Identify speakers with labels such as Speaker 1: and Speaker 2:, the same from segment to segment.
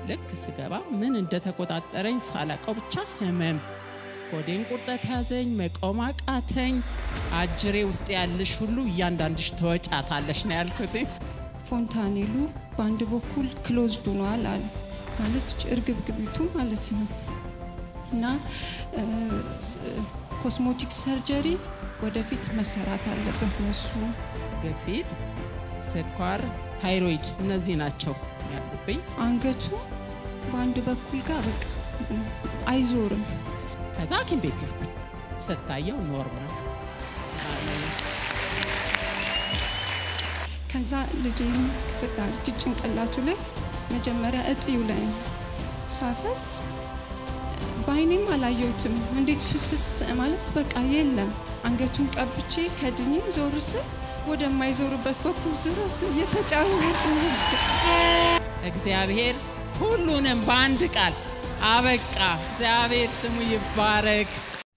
Speaker 1: ልክ ስገባ ምን እንደተቆጣጠረኝ ሳላቀው ብቻ ህመም ሆዴን ቁርጠት ያዘኝ፣ መቆም አቃተኝ። አጅሬ ውስጥ ያለሽ ሁሉ እያንዳንድሽ ተወጫታለሽ ነው ያልኩት።
Speaker 2: ፎንታኔሉ በአንድ በኩል ክሎዝድ ሆኗል አለ ማለት እርግብግቢቱ ማለት ነው እና ኮስሞቲክ ሰርጀሪ ወደፊት መሰራት አለበት ነሱ
Speaker 1: ግፊት፣ ስኳር፣ ታይሮይድ እነዚህ ናቸው ያሉብኝ።
Speaker 2: አንገቱ በአንድ በኩል ጋር በቃ አይዞርም።
Speaker 1: ከዛ ሐኪም ቤት ይርኩኝ ስታየው ኖርማል
Speaker 2: ከዛ ልጄን ክፍት አድርጊ ጭንቅላቱ ላይ መጀመሪያ እጢው ላይ ሳፈስ በአይኔም አላየሁትም። እንዴት ፍስስ ማለት በቃ የለም። አንገቱን ቀብቼ ከድኜ ዞር ስል ወደማይዞርበት በኩል ድረስ እየተጫወተ
Speaker 1: እግዚአብሔር ሁሉንም በአንድ ቃል አበቃ። እግዚአብሔር ስሙ ይባረክ።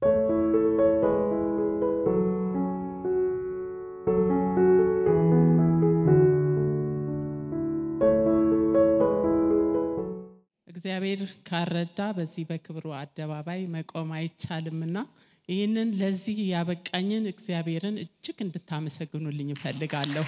Speaker 1: እግዚአብሔር ካረዳ በዚህ በክብሩ አደባባይ መቆም አይቻልምና ይህንን ለዚህ ያበቃኝን እግዚአብሔርን እጅግ እንድታመሰግኑልኝ እፈልጋለሁ።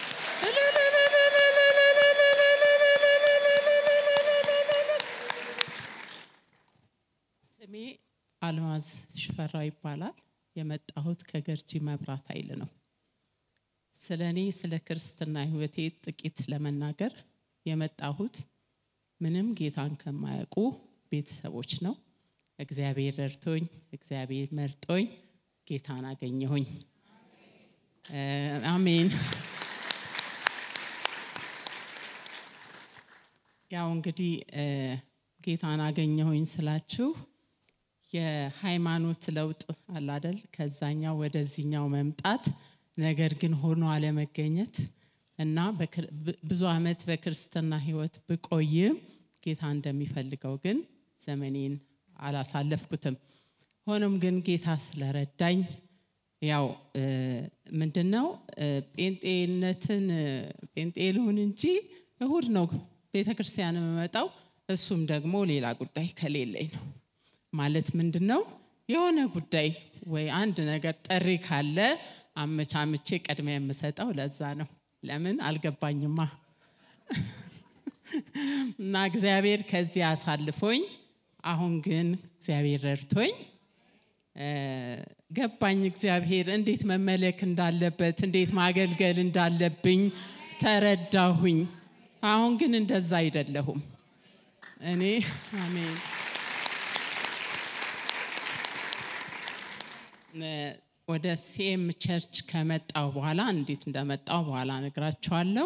Speaker 1: ስሜ አልማዝ ሽፈራው ይባላል። የመጣሁት ከገርጂ መብራት ኃይል ነው። ስለ እኔ ስለ ክርስትና ሕይወቴ ጥቂት ለመናገር የመጣሁት ምንም ጌታን ከማያውቁ ቤተሰቦች ነው። እግዚአብሔር ረድቶኝ እግዚአብሔር መርጦኝ ጌታን አገኘሁኝ። አሜን። ያው እንግዲህ ጌታን አገኘሁኝ ስላችሁ የሃይማኖት ለውጥ አላደል ከዛኛው ወደዚህኛው መምጣት ነገር ግን ሆኖ አለመገኘት እና ብዙ ዓመት በክርስትና ህይወት ብቆይም ጌታ እንደሚፈልገው ግን ዘመኔን አላሳለፍኩትም። ሆኖም ግን ጌታ ስለረዳኝ ያው ምንድን ነው ጴንጤነትን ጴንጤ ልሁን እንጂ እሁድ ነው ቤተ ክርስቲያን የምመጣው። እሱም ደግሞ ሌላ ጉዳይ ከሌለኝ ነው። ማለት ምንድን ነው የሆነ ጉዳይ ወይ አንድ ነገር ጥሪ ካለ አመቻምቼ ቅድሚያ የምሰጠው ለዛ ነው። ለምን አልገባኝማ። እና እግዚአብሔር ከዚህ አሳልፎኝ አሁን ግን እግዚአብሔር ረድቶኝ ገባኝ። እግዚአብሔር እንዴት መመለክ እንዳለበት እንዴት ማገልገል እንዳለብኝ ተረዳሁኝ። አሁን ግን እንደዛ አይደለሁም እኔ አሜን። ወደ ሲኤም ቸርች ከመጣው በኋላ እንዴት እንደመጣው በኋላ ነግራችኋለሁ።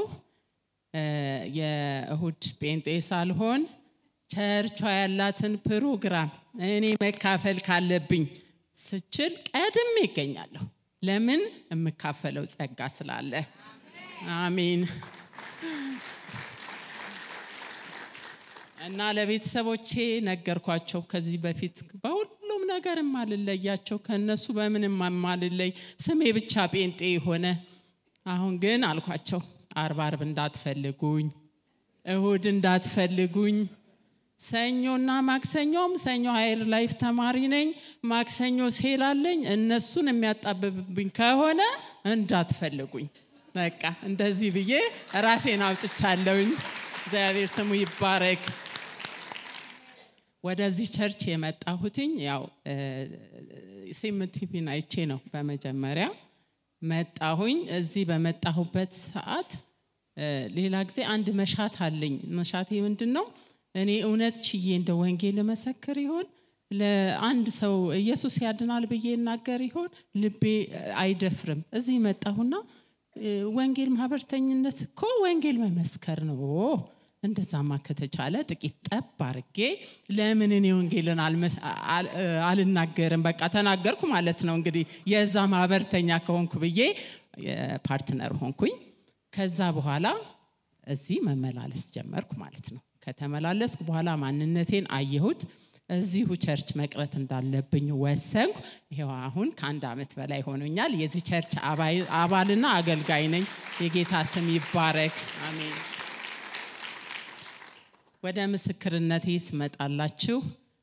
Speaker 1: የእሁድ ጴንጤ ሳልሆን ቸርቿ ያላትን ፕሮግራም እኔ መካፈል ካለብኝ ስችል ቀድሜ ይገኛለሁ። ለምን? የምካፈለው ጸጋ ስላለ። አሜን። እና ለቤተሰቦቼ ነገርኳቸው ከዚህ በፊት በሁሉም ነገር ማልለያቸው ከነሱ በምንም ማልለይ ስሜ ብቻ ጴንጤ የሆነ አሁን ግን አልኳቸው አርብ አርብ እንዳትፈልጉኝ፣ እሁድ እንዳትፈልጉኝ። ሰኞና ማክሰኞም ሰኞ ሀይር ላይፍ ተማሪ ነኝ፣ ማክሰኞ ሴል አለኝ። እነሱን የሚያጣብብብኝ ከሆነ እንዳትፈልጉኝ። በቃ እንደዚህ ብዬ ራሴን አውጥቻለሁኝ። እግዚአብሔር ስሙ ይባረክ። ወደዚህ ቸርች የመጣሁትኝ ያው ሲም ቲቪን አይቼ ነው። በመጀመሪያ መጣሁኝ። እዚህ በመጣሁበት ሰዓት ሌላ ጊዜ አንድ መሻት አለኝ። መሻቴ ምንድን ነው? እኔ እውነት ችዬ እንደ ወንጌል መሰክር ይሆን ለአንድ ሰው ኢየሱስ ያድናል ብዬ እናገር ይሆን? ልቤ አይደፍርም። እዚህ መጣሁና ወንጌል ማህበርተኝነት እኮ ወንጌል መመስከር ነው። እንደዛማ ከተቻለ ጥቂት ጠብ አርጌ ለምን እኔ ወንጌልን አልናገርም? በቃ ተናገርኩ ማለት ነው። እንግዲህ የዛ ማህበርተኛ ከሆንኩ ብዬ ፓርትነር ሆንኩኝ። ከዛ በኋላ እዚህ መመላለስ ጀመርኩ ማለት ነው። ከተመላለስኩ በኋላ ማንነቴን አየሁት። እዚሁ ቸርች መቅረት እንዳለብኝ ወሰንኩ። ይኸው አሁን ከአንድ ዓመት በላይ ሆኖኛል። የዚህ ቸርች አባልና አገልጋይ ነኝ። የጌታ ስም ይባረክ። አሜን። ወደ ምስክርነቴ ስመጣላችሁ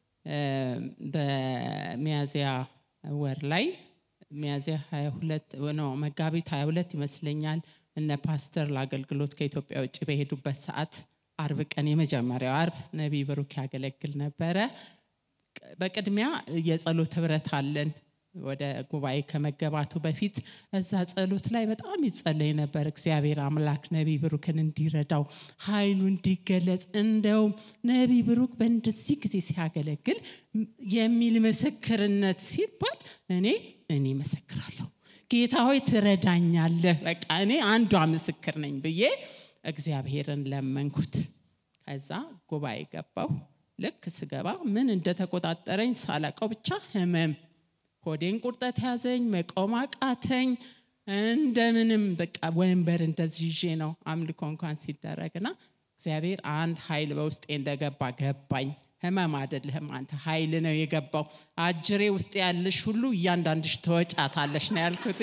Speaker 1: በሚያዝያ ወር ላይ ሚያዝያ 22 ነው መጋቢት 22 ይመስለኛል እነ ፓስተር ለአገልግሎት ከኢትዮጵያ ውጭ በሄዱበት ሰዓት አርብ ቀን የመጀመሪያው አርብ ነቢይ ብሩክ ያገለግል ነበረ። በቅድሚያ የጸሎት ህብረት አለን። ወደ ጉባኤ ከመገባቱ በፊት እዛ ጸሎት ላይ በጣም ይጸለይ ነበር። እግዚአብሔር አምላክ ነቢይ ብሩክን እንዲረዳው ኃይሉ እንዲገለጽ፣ እንደውም ነቢይ ብሩክ በእንደዚህ ጊዜ ሲያገለግል የሚል ምስክርነት ሲባል እኔ እኔ መሰክራለሁ ጌታ ሆይ ትረዳኛለህ፣ በቃ እኔ አንዷ ምስክር ነኝ ብዬ እግዚአብሔርን ለመንኩት። ከዛ ጉባኤ ገባው። ልክ ስገባ ምን እንደተቆጣጠረኝ ሳላቀው ብቻ ህመም ሆዴን ቁርጠት ያዘኝ፣ መቆም አቃተኝ። እንደምንም በቃ ወንበር እንደዚህ ይዤ ነው አምልኮ እንኳን ሲደረግና እግዚአብሔር አንድ ኃይል በውስጤ እንደገባ ገባኝ። ህመም አይደለህም አንተ ኃይል ነው የገባው። አጅሬ ውስጥ ያለሽ ሁሉ እያንዳንድሽ ተወጫታለሽ ነው ያልኩት።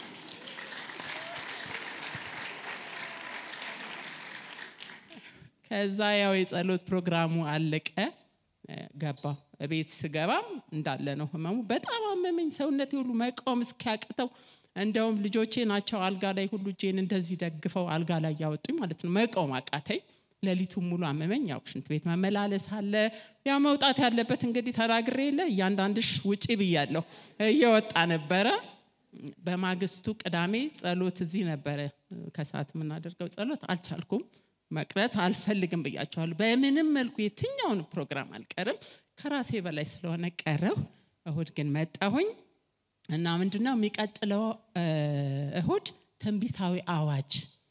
Speaker 1: ከዛ ያው የጸሎት ፕሮግራሙ አለቀ። ገባው ቤት ስገባም እንዳለ ነው ህመሙ። በጣም አመመኝ። ሰውነቴ ሁሉ መቆም እስኪያቅተው እንደውም ልጆቼ ናቸው አልጋ ላይ ሁሉ እጄን እንደዚህ ደግፈው አልጋ ላይ ያወጡኝ ማለት ነው። መቆም አቃተኝ። ሌሊቱን ሙሉ አመመኝ። ያው ሽንት ቤት መመላለስ አለ። ያው መውጣት ያለበት እንግዲህ ተናግሬ የለ እያንዳንድሽ ውጪ ብያለሁ። እየወጣ ነበረ። በማግስቱ ቅዳሜ ጸሎት እዚህ ነበረ ከሰዓት የምናደርገው ጸሎት አልቻልኩም። መቅረት አልፈልግም ብያቸዋለሁ። በምንም መልኩ የትኛውን ፕሮግራም አልቀርም። ከራሴ በላይ ስለሆነ ቀረው። እሁድ ግን መጣሁኝ እና ምንድነው የሚቀጥለው እሁድ ትንቢታዊ አዋጅ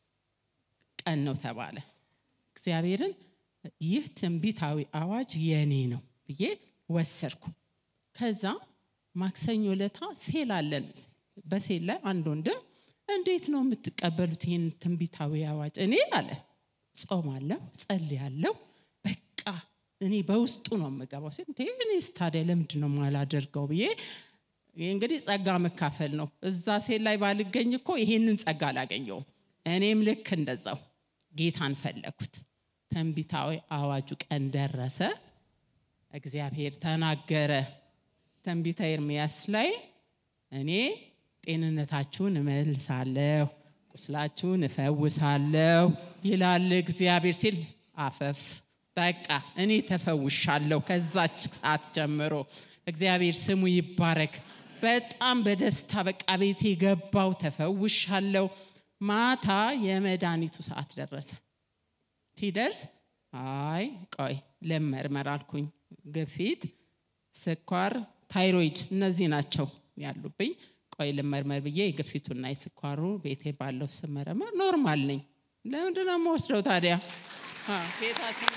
Speaker 1: ቀን ነው ተባለ። እግዚአብሔርን ይህ ትንቢታዊ አዋጅ የኔ ነው ብዬ ወሰድኩ። ከዛ ማክሰኞ ለታ ሴል አለን። በሴል ላይ አንድ ወንድም እንዴት ነው የምትቀበሉት ይህን ትንቢታዊ አዋጅ? እኔ አለ ጾማለሁ፣ ጸልያለሁ። በቃ እኔ በውስጡ ነው የምገባው ሲል እንዴ እኔስ ታዲያ ለምንድን ነው የማላደርገው ብዬ ይህ እንግዲህ ጸጋ መካፈል ነው። እዛ ሴት ላይ ባልገኝ እኮ ይሄንን ጸጋ አላገኘውም። እኔም ልክ እንደዛው ጌታን ፈለግኩት። ትንቢታዊ አዋጁ ቀን ደረሰ። እግዚአብሔር ተናገረ። ትንቢተ ኤርምያስ ላይ እኔ ጤንነታችሁን እመልሳለሁ ቁስላችሁን እፈውሳለሁ ይላል እግዚአብሔር ሲል አፈፍ በቃ እኔ ተፈውሻለሁ። ከዛች ሰዓት ጀምሮ እግዚአብሔር ስሙ ይባረክ። በጣም በደስታ በቃ ቤቴ ገባው፣ ተፈውሻለሁ። ማታ የመድኃኒቱ ሰዓት ደረሰ። ሲደርስ አይ ቆይ ልመርመር አልኩኝ። ግፊት፣ ስኳር፣ ታይሮይድ እነዚህ ናቸው ያሉብኝ። ቆይ ልመርመር ብዬ የግፊቱና የስኳሩ ቤቴ ባለው ስመረመር ኖርማል ነኝ። ለምንድን ነው የምወስደው ታዲያ? ጌታ ስም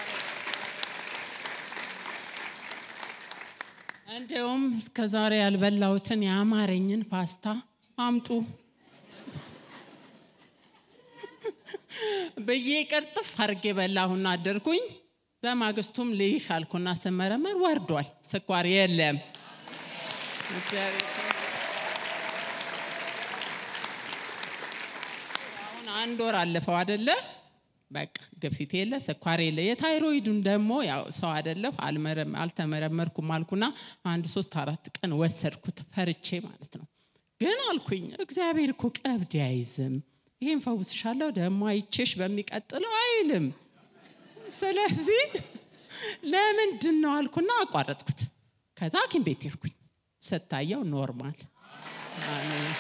Speaker 1: እንዲሁም እስከ ዛሬ ያልበላሁትን የአማረኝን ፓስታ አምጡ ብዬ ቅርጥፍ አድርጌ በላሁና አደርኩኝ። በማግስቱም ልይሽ አልኩና ስመረመር ወርዷል። ስኳር የለም። አሁን አንድ ወር አለፈው አደለ? በቃ ግፊት የለ፣ ስኳር የለ። የታይሮይዱን ደግሞ ያው ሰው አደለሁ አልተመረመርኩም አልኩና አንድ ሶስት አራት ቀን ወሰድኩት ፈርቼ ማለት ነው። ግን አልኩኝ እግዚአብሔር እኮ ቀብድ አይዝም። ይሄን ፈውስሻለሁ ደግሞ አይቼሽ በሚቀጥለው አይልም። ስለዚህ ለምንድን ነው አልኩና አቋረጥኩት። ከዛ ሐኪም ቤት ሄድኩኝ። ስታየው ኖርማል አሜን።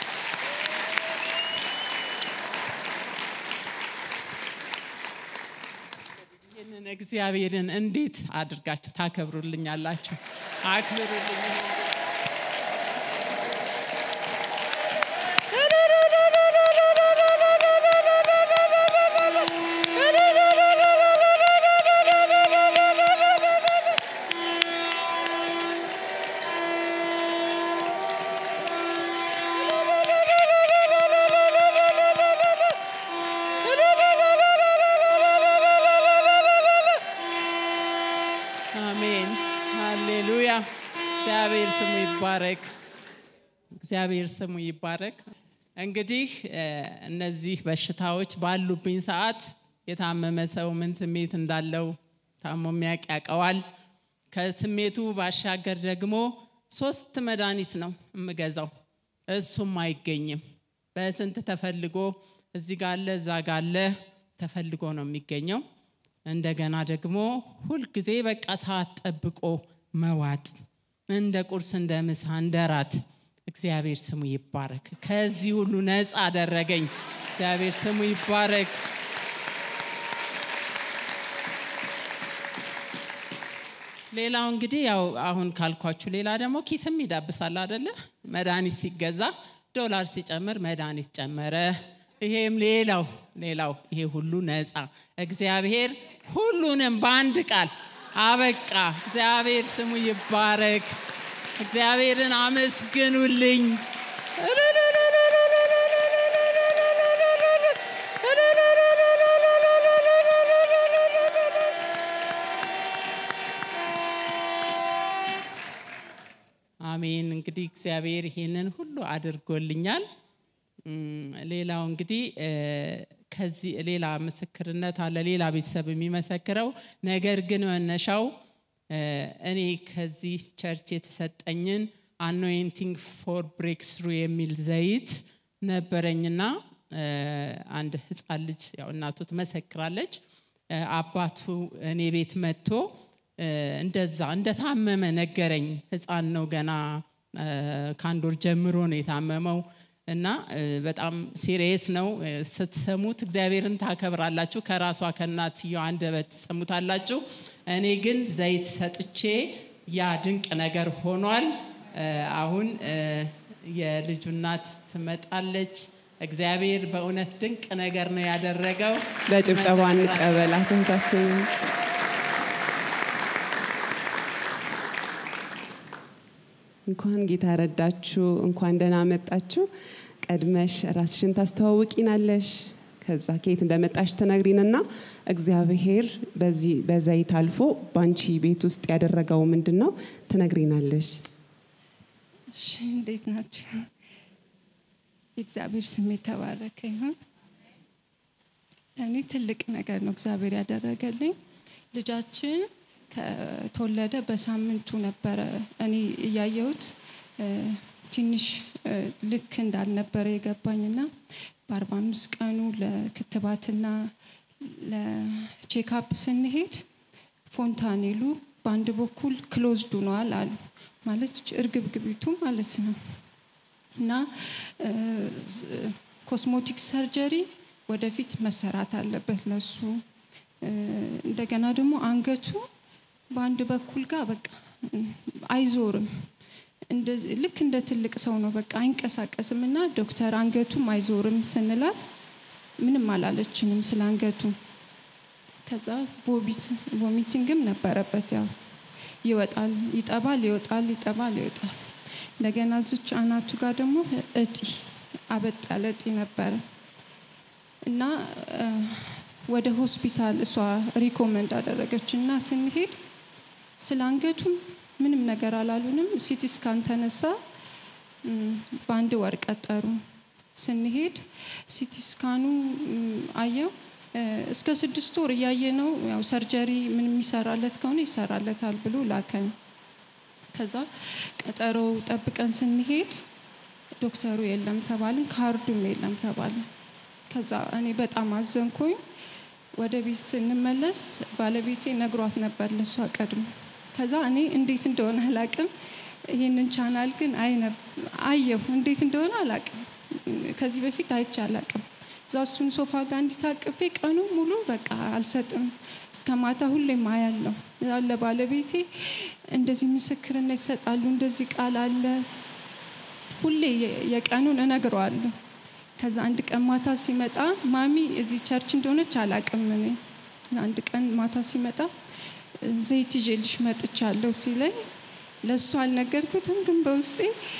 Speaker 1: ይህንን እግዚአብሔርን እንዴት አድርጋችሁ ታከብሩልኛላችሁ? አክብሩልኝ። አሜን ሃሌሉያ። እግዚአብሔር ስሙ ይባረክ። እግዚአብሔር ስሙ ይባረክ። እንግዲህ እነዚህ በሽታዎች ባሉብኝ ሰዓት የታመመ ሰው ምን ስሜት እንዳለው ታሞ የሚያውቅ ያውቀዋል። ከስሜቱ ባሻገር ደግሞ ሶስት መድኃኒት ነው የምገዛው፣ እሱም አይገኝም። በስንት ተፈልጎ እዚህ ጋ አለ እዛ ጋ አለ ተፈልጎ ነው የሚገኘው። እንደገና ደግሞ ሁልጊዜ በቃ ሰዓት ጠብቆ መዋጥ እንደ ቁርስ፣ እንደ ምሳ፣ እንደ ራት። እግዚአብሔር ስሙ ይባረክ። ከዚህ ሁሉ ነፃ አደረገኝ። እግዚአብሔር ስሙ ይባረክ። ሌላው እንግዲህ ያው አሁን ካልኳችሁ ሌላ ደግሞ ኪስም ይዳብሳል አደለ? መድኃኒት ሲገዛ ዶላር ሲጨምር መድኃኒት ጨመረ። ይሄም ሌላው ሌላው ይሄ ሁሉ ነፃ እግዚአብሔር ሁሉንም በአንድ ቃል አበቃ። እግዚአብሔር ስሙ ይባረክ። እግዚአብሔርን አመስግኑልኝ። አሜን። እንግዲህ እግዚአብሔር ይሄንን ሁሉ አድርጎልኛል። ሌላው እንግዲህ ከዚህ ሌላ ምስክርነት አለ፣ ሌላ ቤተሰብ የሚመሰክረው ነገር ግን መነሻው እኔ ከዚህ ቸርች የተሰጠኝን አኖይንቲንግ ፎር ብሬክ ስሩ የሚል ዘይት ነበረኝና አንድ ህፃን ልጅ ያው እናቱ ትመሰክራለች። አባቱ እኔ ቤት መጥቶ እንደዛ እንደታመመ ነገረኝ። ህፃን ነው ገና ከአንድ ወር ጀምሮ ነው የታመመው እና በጣም ሲሪየስ ነው። ስትሰሙት እግዚአብሔርን ታከብራላችሁ። ከራሷ ከእናትየው አንደበት ትሰሙታላችሁ። እኔ ግን ዘይት ሰጥቼ ያ ድንቅ ነገር ሆኗል። አሁን የልጁ እናት ትመጣለች። እግዚአብሔር በእውነት ድንቅ ነገር ነው ያደረገው።
Speaker 3: በጭብጨባ እንቀበላት እህታችንን። እንኳን ጌታ ረዳችሁ፣ እንኳን ደህና መጣችሁ። ቀድመሽ ራስሽን ታስተዋውቂናለሽ፣ ከዛ ከየት እንደመጣሽ ትነግሪንና እግዚአብሔር በዚህ በዘይት አልፎ በአንቺ ቤት ውስጥ ያደረገው ምንድን ነው ትነግሪናለሽ።
Speaker 2: እሺ እንዴት ናቸው? የእግዚአብሔር ስም የተባረከ ይሁን። እኔ ትልቅ ነገር ነው እግዚአብሔር ያደረገልኝ። ልጃችን ከተወለደ በሳምንቱ ነበረ እኔ እያየሁት ትንሽ ልክ እንዳልነበረ የገባኝና በአርባ አምስት ቀኑ ለክትባትና ለቼክአፕ ስንሄድ ፎንታኔሉ በአንድ በኩል ክሎዝድ ሆኗል አሉ። ማለት እርግብግቢቱ ማለት ነው እና ኮስሞቲክ ሰርጀሪ ወደፊት መሰራት አለበት ለሱ። እንደገና ደግሞ አንገቱ በአንድ በኩል ጋር በቃ አይዞርም። ልክ እንደ ትልቅ ሰው ነው፣ በቃ አይንቀሳቀስም። እና ዶክተር አንገቱም አይዞርም ስንላት ምንም አላለችንም ስለ አንገቱ። ከዛ ቮሚቲንግም ነበረበት፣ ያው ይወጣል፣ ይጠባል፣ ይወጣል፣ ይጠባል፣ ይወጣል። እንደገና እዚች አናቱ ጋር ደግሞ እጢ አበጥ ያለ እጢ ነበረ እና ወደ ሆስፒታል እሷ ሪኮመንድ አደረገች እና ስንሄድ ስለ አንገቱም ምንም ነገር አላሉንም። ሲቲ ስካን ተነሳ። በአንድ ወር ቀጠሩ። ስንሄድ ሲቲ ስካኑ አየው እስከ ስድስት ወር እያየ ነው። ያው ሰርጀሪ ምን የሚሰራለት ከሆነ ይሰራለታል ብሎ ላከኝ። ከዛ ቀጠሮ ጠብቀን ስንሄድ ዶክተሩ የለም ተባልን፣ ካርዱም የለም ተባልን። ከዛ እኔ በጣም አዘንኩኝ። ወደ ቤት ስንመለስ ባለቤቴ ነግሯት ነበር ለሷ ቀድሞ። ከዛ እኔ እንዴት እንደሆነ አላቅም፣ ይህንን ቻናል ግን አየሁ። እንዴት እንደሆነ አላቅም፣ ከዚህ በፊት አይቼ አላቅም። እዛ እሱን ሶፋ ጋር እንዲታቅፌ ቀኑ ሙሉ በቃ አልሰጥም፣ እስከ ማታ ሁሌም አያለሁ። ለባለቤቴ እንደዚህ ምስክርነት ይሰጣሉ፣ እንደዚህ ቃል አለ፣ ሁሌ የቀኑን እነግረዋለሁ። ከዛ አንድ ቀን ማታ ሲመጣ ማሚ እዚህ ቸርች እንደሆነች አላቅም እኔ። አንድ ቀን ማታ ሲመጣ ዘይት ይዤልሽ መጥቻለሁ ሲለኝ ለእሱ አልነገርኩትም፣ ግን በውስጤ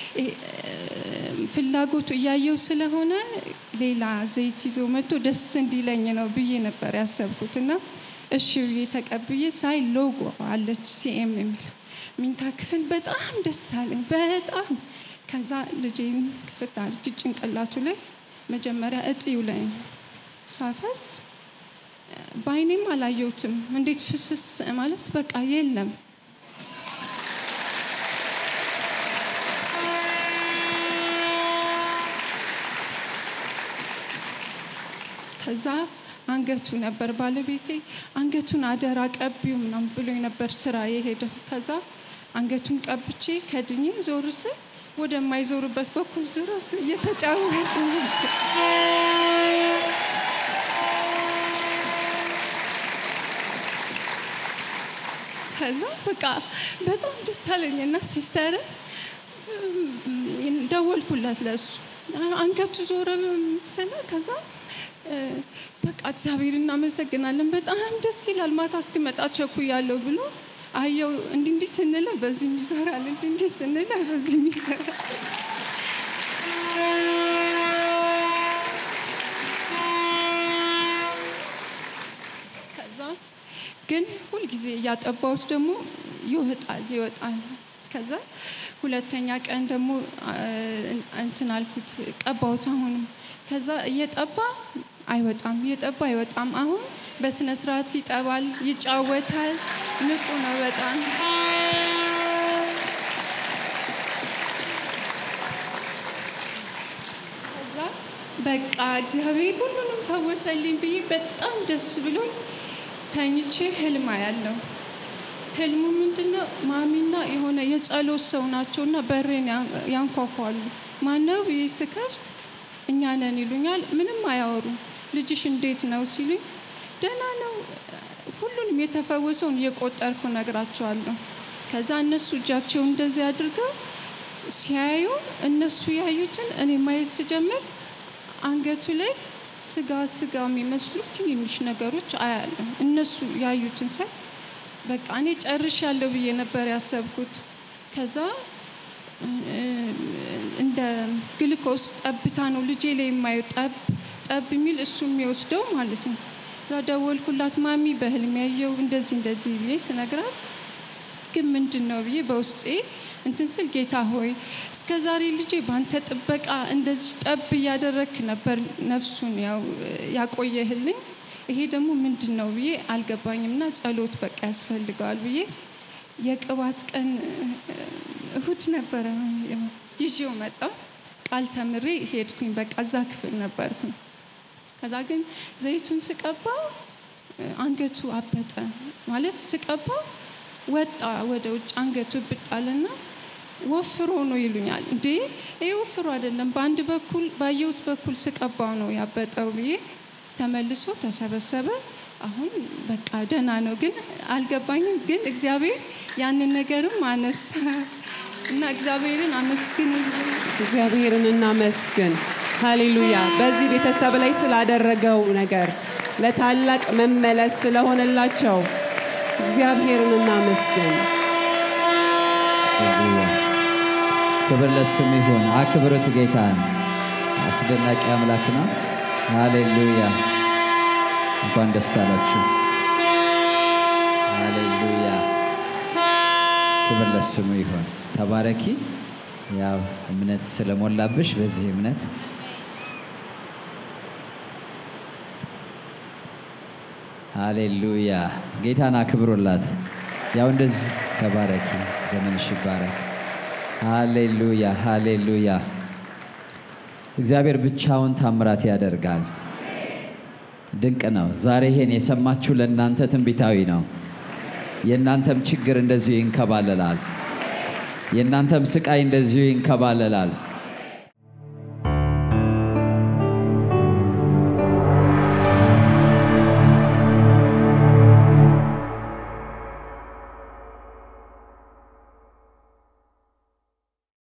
Speaker 2: ፍላጎቱ እያየው ስለሆነ ሌላ ዘይት ይዞ መጥቶ ደስ እንዲለኝ ነው ብዬ ነበር ያሰብኩት እና እሺ ብዬ ተቀብዬ ሳይ ሎጎ አለች ሲኤም የሚል ሚንታ ክፍል በጣም ደስ አለኝ በጣም ከዛ ልጄን ክፍት አድርጊ ጭንቅላቱ ላይ መጀመሪያ እጢው ላይ ሳፈስ በአይኔም አላየሁትም። እንዴት ፍስስ ማለት በቃ የለም። ከዛ አንገቱ ነበር ባለቤቴ አንገቱን አደራ ቀቢው ምናምን ብሎ ነበር ስራ የሄደው። ከዛ አንገቱን ቀብቼ ከድኜ ዞር ስል ወደማይዞርበት በኩል ድረስ እየተጫወተ ነበር። ከዛ በቃ በጣም ደስ አለኝ እና ሲስተር ደወልኩለት ለሱ አንገቱ ዞረ ስለ ከዛ በቃ እግዚአብሔር እናመሰግናለን፣ በጣም ደስ ይላል። ማታ እስክመጣ ቸኩያለሁ ብሎ አየው። እንዲህ እንዲህ ስንለው በዚህም ይዞራል፣ እንዲህ እንዲህ ስንለው በዚህም ይዞራል። ከዛ ግን ሁልጊዜ እያጠባሁት ደግሞ ይወጣል ይወጣል። ከዛ ሁለተኛ ቀን ደግሞ እንትን አልኩት ቀባሁት። አሁንም ከዛ እየጠባ አይወጣም እየጠባ አይወጣም። አሁን በስነ ስርዓት ይጠባል፣ ይጫወታል፣ ንቁ ነው በጣም። ከዛ በቃ እግዚአብሔር ሁሉንም ፈወሰልኝ ብዬ በጣም ደስ ብሎኝ ተኝቼ ህልም ያለው ህልሙ ምንድነው? ማሚና የሆነ የጸሎት ሰው ናቸውና በሬን ያንኳኳሉ። ማነው ብዬ ስከፍት እኛ ነን ይሉኛል። ምንም አያወሩም። ልጅሽ እንዴት ነው ሲሉኝ ደህና ነው፣ ሁሉንም የተፈወሰውን እየቆጠርኩ ነግራቸዋለሁ። ከዛ እነሱ እጃቸውን እንደዚህ አድርገው ሲያዩ እነሱ ያዩትን እኔ ማየት ስጀምር አንገቱ ላይ ስጋ ስጋ የሚመስሉ ትንንሽ ነገሮች አያለሁ። እነሱ ያዩትን ሳይ በቃ እኔ ጨርሻለሁ ብዬ ነበር ያሰብኩት። ከዛ እንደ ግልኮስ ጠብታ ነው ልጄ ላይ የማየው ጠብ ጠብ የሚል እሱ የሚወስደው ማለት ነው። እዛ ደወልኩላት ማሚ በህልም ያየው እንደዚህ እንደዚህ ብዬ ስነግራት ግን ምንድን ነው ብዬ በውስጤ እንትን ስል ጌታ ሆይ እስከ ዛሬ ልጄ በአንተ ጥበቃ እንደዚህ ጠብ እያደረግክ ነበር ነፍሱን ያው ያቆየህልኝ። ይሄ ደግሞ ምንድን ነው ብዬ አልገባኝም እና ጸሎት በቃ ያስፈልገዋል ብዬ የቅባት ቀን እሁድ ነበረ ይዤው መጣ። ቃል ተምሬ ሄድኩኝ። በቃ እዛ ክፍል ነበርኩኝ። ከዛ ግን ዘይቱን ስቀባ አንገቱ አበጠ ማለት ስቀባ ወጣ ወደ ውጭ አንገቱ ብጣልና ወፍሮ ነው ይሉኛል። እንዴ ይሄ ወፍሮ አይደለም፣ በአንድ በኩል ባየሁት በኩል ስቀባው ነው ያበጠው ብዬ ተመልሶ ተሰበሰበ። አሁን በቃ ደህና ነው፣ ግን አልገባኝም። ግን እግዚአብሔር ያንን ነገርም አነሳ እና እግዚአብሔርን አመስግን።
Speaker 3: እግዚአብሔርን እናመስግን። ሃሌሉያ። በዚህ ቤተሰብ ላይ ስላደረገው ነገር ለታላቅ መመለስ ስለሆነላቸው እግዚአብሔርን እናመስግን።
Speaker 4: ሃሌሉያ። ክብር ለስም ይሁን። አክብሩት ጌታን። አስደናቂ አምላክ ነው። ሃሌሉያ። እንኳን ደስ አላችሁ። ሃሌሉያ። ክብር ለስሙ ይሁን። ተባረኪ። ያው እምነት ስለሞላብሽ በዚህ እምነት ሃሌሉያ። ጌታን አክብሩላት። ያው እንደዚህ ተባረኪ። ዘመንሽ ይባረክ። ሃሌሉያ ሃሌሉያ። እግዚአብሔር ብቻውን ታምራት ያደርጋል። ድንቅ ነው። ዛሬ ይሄን የሰማችሁ ለእናንተ ትንቢታዊ ነው። የእናንተም ችግር እንደዚሁ ይንከባለላል። የእናንተም ስቃይ እንደዚሁ ይንከባለላል።